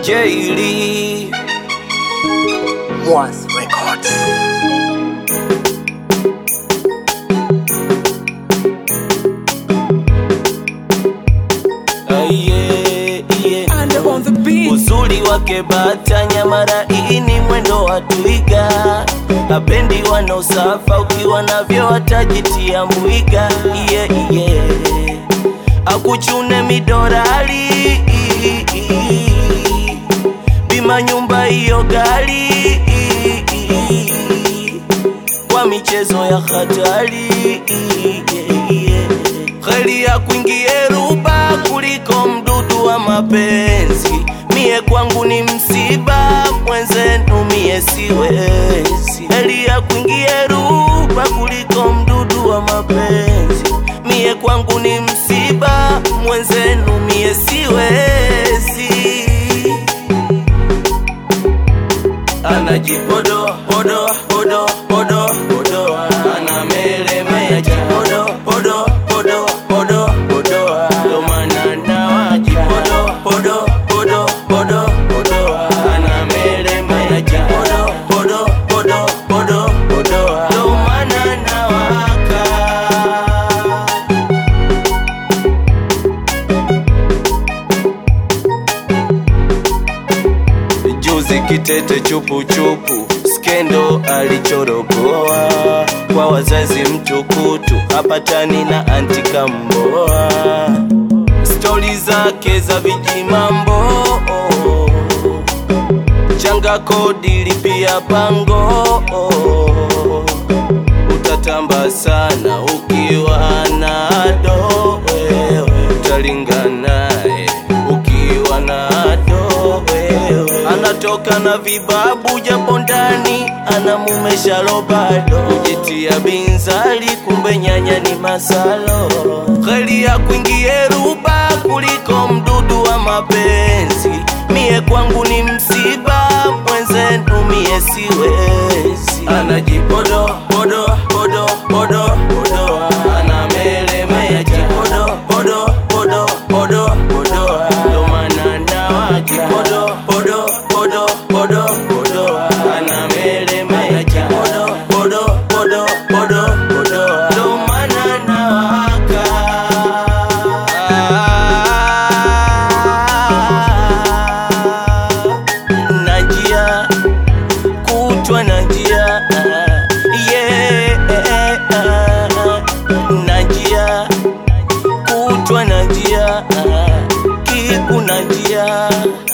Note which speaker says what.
Speaker 1: Jaylee
Speaker 2: Mwas Records.
Speaker 1: Aye, yeah.
Speaker 3: And on the beat.
Speaker 1: Uzuri wake bata nyamara ini mwendo wa twiga, hapendi wanaosafa, ukiwa navyo watajitia mwiga. Yeah, yeah. Akuchune midorali bima nyumba hiyo gali kwa michezo ya hatari heri ya kuingie ruba kuliko mdudu wa mapenzi mie kwangu ni msiba mwenzenu mie siwezi heri ya kuingie ruba kuliko mdudu wa mapenzi mie kwangu ni msiba mwenzenu mie siwezi anajipodo podo podo podo podo anamelemea jipodo podo podo podo podo ndo maana nawajipodo podo podo podo podo anamelemea jipodo podo podo podo podo ndo maana nawaka juzi kitete chupu chupu skendo alichoropoa kwa wazazi mtukutu hapatani na antikamboa stori zake za vijimambo changa kodi lipia pango utatamba sana ukiwa na do wewe utalinganaye ukiwa na do wewe anatoka na vibabu japo ndani ana mume shalo bado kujitia binzali kumbe nyanya ni masalo heri ya kuingie ruba kuliko mdudu wa mapenzi mie kwangu ni msiba mwenzenu mie siwezi anajipodo podo podo podo podo anamelemea jipodo podo podo podo podo ndo maana nawajipodo podo podo podo podo anamelemea jipodo podo podo podo podo ndo maana nawaka na njia kutwa na njia yeah, na njia kutwa na njia kiku na njia